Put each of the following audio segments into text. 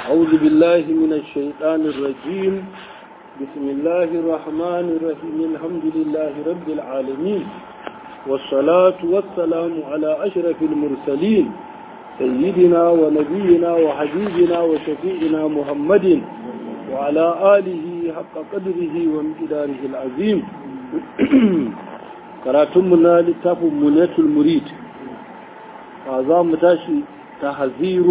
أعوذ بالله من الشيطان الرجيم بسم الله الرحمن الرحيم الحمد لله رب العالمين والصلاة والسلام على أشرف المرسلين سيدنا ونبينا وحبيبنا وشفيعنا محمد وعلى آله حق قدره وامتداره العظيم كراتمنا لتاف منية المريد هذا متاشي تحذير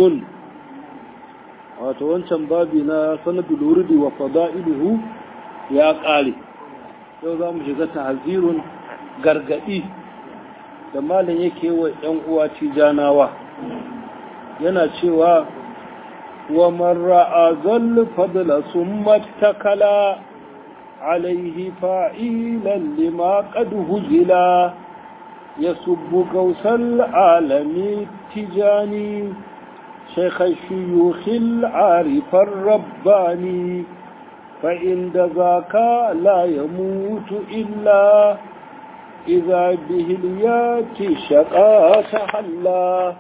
wato wancan babi na sanadul wurdi wa fada'iluhu ya ƙare yau za mu shiga tahzirun gargadi da malam yake wa ‘yan uwa tijanawa yana cewa wa marra azal fadla summa takala alaihi fa'ilan lima qad hujila yasubbu gawsal alami tijani شيخ الشيوخ العارف الرباني فعند ذاك لا يموت إلا إذا به الياتي شقا تحلى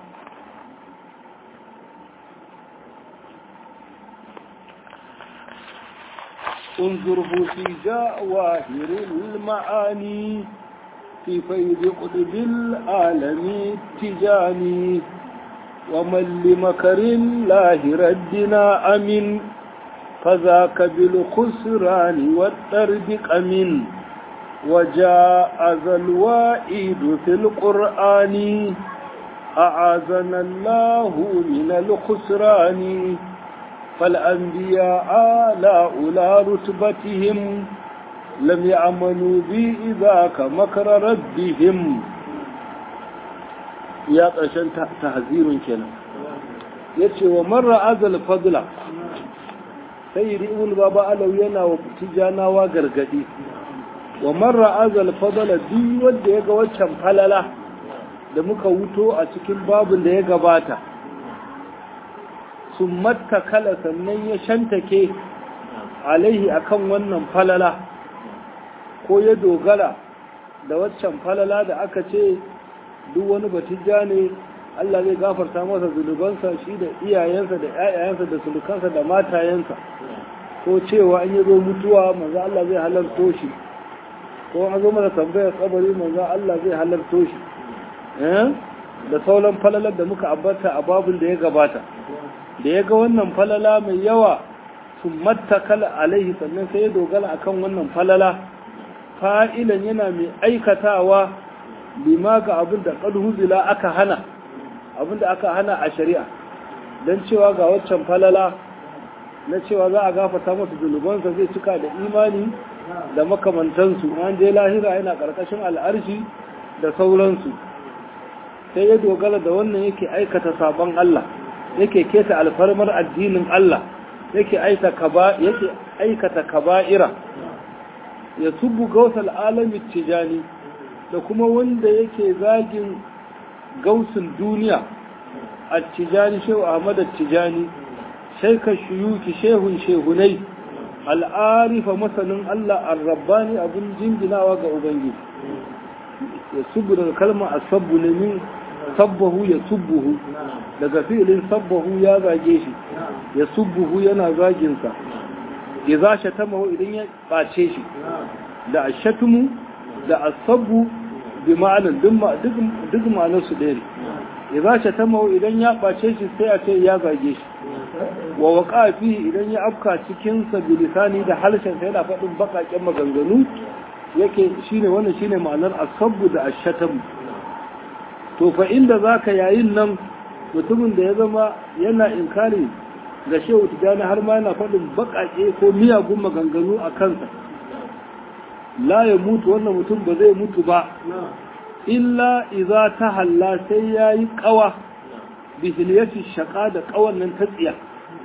انظره في جواهر المعاني في فيض قطب العالم التجاني ومن لمكر الله ردنا أمن فذاك بالخسران والتربك أمن وجاء ذا الوائد في القرآن أعاذنا الله من الخسران فالأنبياء لا أولى رتبتهم لم يعملوا بي ذاك مكر ربهم ya ƙarshen tahzirun kenan ya ce wa marar azal fadla sai yi ibn baba alau yana wa tijanawa gargadi wa marar azal fadla duk wanda ya ga waccan falala da muka wuto a cikin babin da ya gabata sun matta kala sannan ya shantake alaihi akan wannan falala ko ya dogara da waccan falala da aka ce duk wani batijja ne Allah zai gafarta masa zunubansa shi da iyayensa da ƴaƴayensa da sulukansa da matayensa ko cewa an yi zo mutuwa manzo Allah zai halarto shi ko an zo mana tambayar kabari manzo Allah zai halarto shi eh da sauran falalar da muka ambata a babin da ya gabata da ya ga wannan falala mai yawa sun mattakala alaihi sannan sai ya dogara akan wannan falala fa'ilan yana mai aikatawa lima ga abin da huzila aka hana abin da aka hana a shari'a don cewa ga waccan falala na cewa za a gafata masa zunubansa zai cika da imani da makamantansu an je lahira yana ƙarƙashin al'arshi da sauransu sai ya dogara da wannan yake aikata sabon Allah yake keta alfarmar addinin Allah yake aikata kaba'ira ya subu gausal alamin tijani da kuma wanda yake zagin gausin duniya a tijani shehu ahmad tijani shaika shuyuki shehun shehunai al'arifa masanin Allah al-rabbani abin jinginawa ga ubangiji ya subu daga kalmar asabbu ne min sabbahu ya subbuhu daga fi'ilin sabbahu ya zage shi ya subbuhu yana zaginsa ya za shatamahu idan ya ɓace shi da ashatumu da asabu bi ma'anin duk ma'anarsu ɗaya ne ya za shi ta mawa idan ya ɓace shi sai a ce ya zage shi wa waƙa fi idan ya afka cikinsa bilisani da harshen sai yana faɗin baƙaƙen maganganu yake shine wannan shine ma'anar asabu da ashatamu to fa inda za ka yayin nan mutumin da ya zama yana inkari ga shehu tijjani har ma yana faɗin baƙaƙe ko miyagun maganganu a kansa la ya mutu wannan mutum ba zai mutu ba illa iza ta halla sai ya yi kawa bihiliyati shaka da kawan nan ta tsiya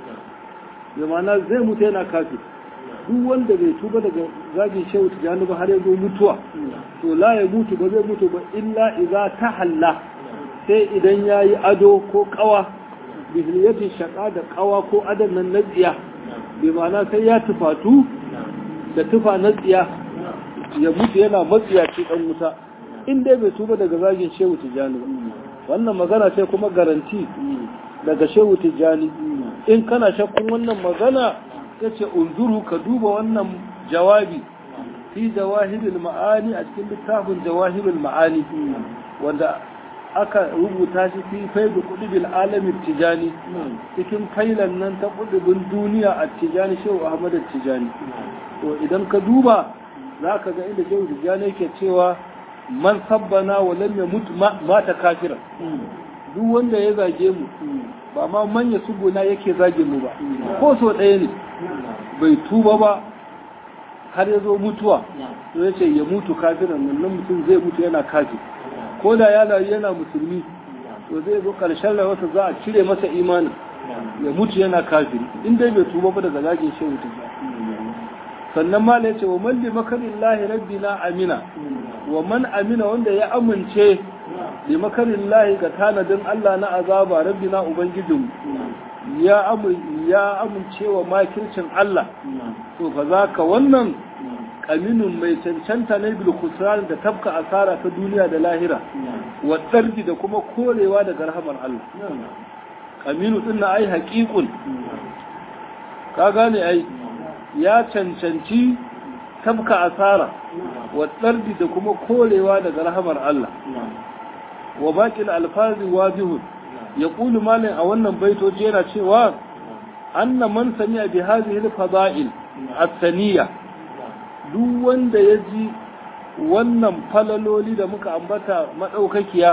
zamana zai mutu yana kafi duk wanda bai tuba daga zagin shehu tijjani ba har ya zo mutuwa to la ya mutu ba zai mutu ba illa iza ta halla sai idan ya yi ado ko kawa bihiliyati shaka da kawa ko adon nan na tsiya bi ma'ana sai ya tufatu da tufa na tsiya ya mutu yana matsiyaci dan wuta in dai bai tuba daga zagin shehu tijjani ba wannan magana sai kuma garanti daga shehu tijjani in kana shakkun wannan magana yace unzuru ka duba wannan jawabi fi jawahirul ma'ani a cikin littafin jawahirul ma'ani wanda aka rubuta shi fi faidu kudubil alamin tijani cikin failan nan ta kudubin duniya a tijani shehu ahmad tijani to idan ka duba za ka ga inda shehu tijani yake cewa man sabbana wa lam yamut mata kafira duk wanda ya zage mu ba ma manya subuna yake zage mu ba ko so ɗaya ne bai tuba ba har ya zo mutuwa to ya ce ya mutu kafiran nan mutum zai mutu yana kafir ko da ya rayu yana musulmi to zai zo karshen rayuwarsa za a cire masa imanin ya mutu yana kafiri in dai bai tuba ba daga zagin shehu tuba sannan ma ya ce wa man li makarillahi rabbina amina wa man amina wanda ya amince li makarillahi ga tanadin Allah na azaba rabbina ubangijin ya ya amince wa makircin Allah to fa zaka wannan kaminun mai cancanta na bil khusran da tabka asara ta duniya da lahira wa dardi da kuma korewa daga rahamar Allah kaminu din na ai haqiqun ka gane ai ya cancanci tabka asara wa dardi da kuma korewa daga rahamar Allah wa baqil alfazi wajihun yaqulu malin a wannan baitoci yana cewa anna man sami'a bi hadhihi al-fada'il as-saniyah duk wanda ya ji wannan falaloli da muka ambata maɗaukakiya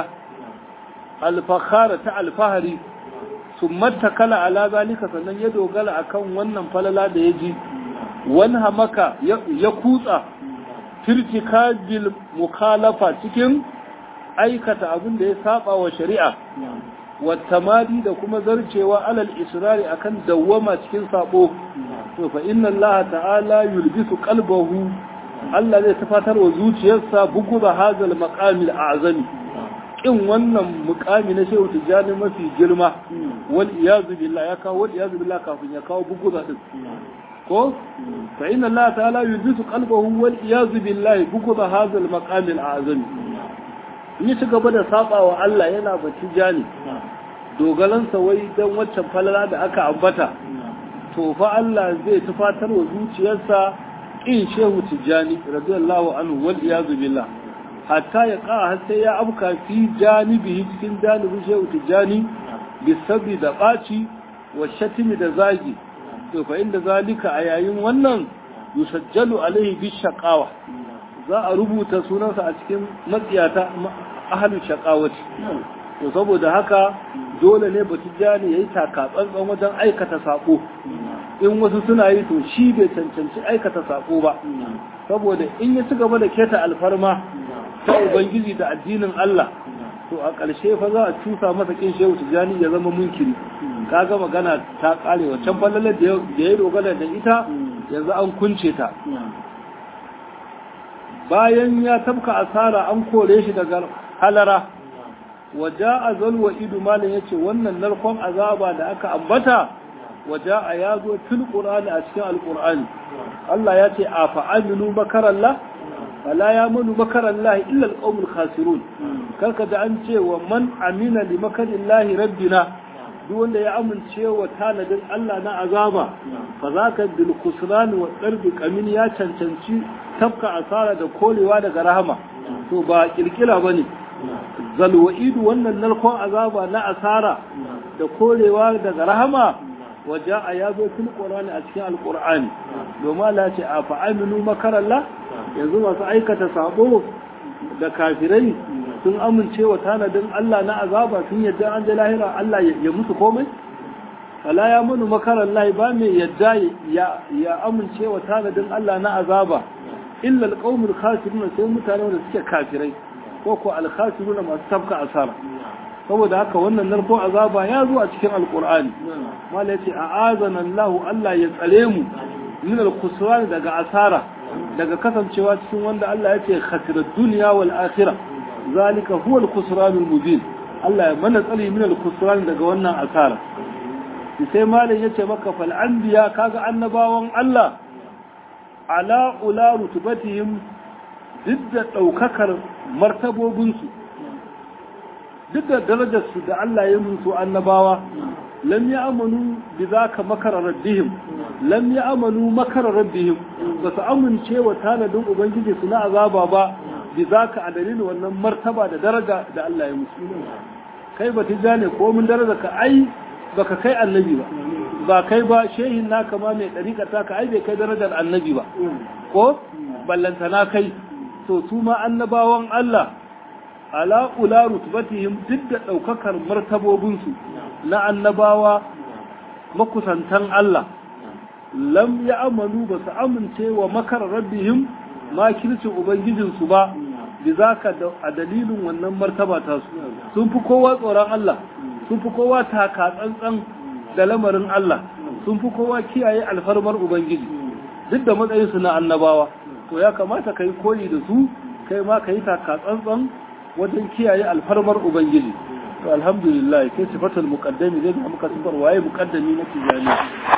alfahara ta alfahari sun matakala ala zalika sannan ya dogara akan wannan falala da ya ji wani hamaka ya kutsa firtika bil mukhalafa cikin aikata abin da ya saba wa shari'a wattamadi da kuma zarcewa alal israri akan dawwama cikin sabo to fa inna allaha ta'ala yulbisu qalbahu Allah zai tafatar wa zuciyarsa bugu da hazal maqamil a'zami kin wannan muqami na shehu tijani mafi girma wal iyazu billah ya kawo wal iyazu billah kafin ya kawo bugu da din ko fa inna allaha ta'ala yulbisu qalbahu wal iyazu billah bugu da hazal maqamil a'zami in ci gaba da saba wa Allah yana batijani dogalansa wai dan waccan falala da aka ambata to fa Allah zai tufatar wa zuciyarsa in shehu tijjani radiyallahu anhu wal iyazu billah hatta ya ka har sai ya afka fi janibi cikin janibin shehu tijjani bisabi da baci wa shatimi da zagi to fa inda zalika a yayin wannan yusajjalu alaihi bi shaqawa za a rubuta sunansa a cikin matsiyata ahlul shaqawati to saboda haka dole ne batijjani yayi taka tsantsan wajen aikata sako in wasu suna yi to shi bai cancanci aikata sako ba saboda in ya ci gaba da keta alfarma ta ubangiji da addinin Allah to a ƙarshe fa za a cusa masa kin shehu tijani ya zama munkiri kaga magana ta kare wancan fallalar da ya dogara da ita yanzu an kunce ta bayan ya tabka asara an kore shi daga halara waja azal wa idu malin yace wannan narkon azaba da aka ambata waja ya zo fil qur'ani a cikin alqur'ani Allah ya ce a fa'aminu makarallah fala yamanu makarallahi illa alqawmul khasirun karka da an ce wa man amina li makarillahi rabbina duk wanda ya amince wa tanadin Allah na azaba fa zaka bil khusran wa darbi qamin ya cancanci tafka asara da kolewa daga rahama to ba kirkira bane zalwa'idu wannan narkon azaba na asara da korewa daga rahama waje a yazo fil qur'ani a cikin alqur'ani domin Allah ce a fa'aminu makarallah yanzu masu aikata sabo da kafirai sun amince wa tanadin Allah na azaba sun yadda an je lahira Allah ya musu komai fala ya munu makarallah ba mai yadda ya ya amince wa tanadin Allah na azaba illa alqaumul khasirun sai mutane da suke kafirai ko ko alkhasiruna masu tabka asara saboda haka wannan narko azaba ya zo a cikin alqur'ani mala yace a'azana Allah Allah ya tsare mu min alkhusran daga asara daga kasancewa cikin wanda Allah yace khasirat dunya wal akhirah zalika huwa alkhusran almubin Allah ya mana tsare min alkhusran daga wannan asara sai malam yace maka fal anbiya kaga annabawan Allah ala ula rutubatihim duk da ɗaukakar martabobinsu duk da darajarsu da Allah ya musu annabawa lam ya amanu bi zaka makara rabbihim lam ya amanu makara rabbihim ba su amince wa tanadin ubangiji su na azaba ba bi zaka a dalilin wannan martaba da daraja da Allah ya musu kai ba tijane ko mun daraja ka ai baka kai annabi ba ba kai ba shehin naka ma mai dariƙa ta ka ai bai kai darajar annabi ba ko ballantana kai to su ma annabawan Allah ala ula rutbatihim duk da ɗaukakar martabobinsu na annabawa makusantan Allah lam ya amanu ba su amince wa makar rabbihim makircin ubangijinsu ba da zaka a dalilin wannan martaba ta su sun fi kowa tsoron Allah sun fi kowa taka tsantsan da lamarin Allah sun fi kowa kiyaye alfarmar ubangiji duk da matsayinsu na annabawa to ya kamata ka yi koyi da su kai ma ka yi taka tsantsan wajen kiyaye alfarmar ubangiji to alhamdulillah kai sifatul muqaddami zai ga muka sifar waye muqaddami na tijani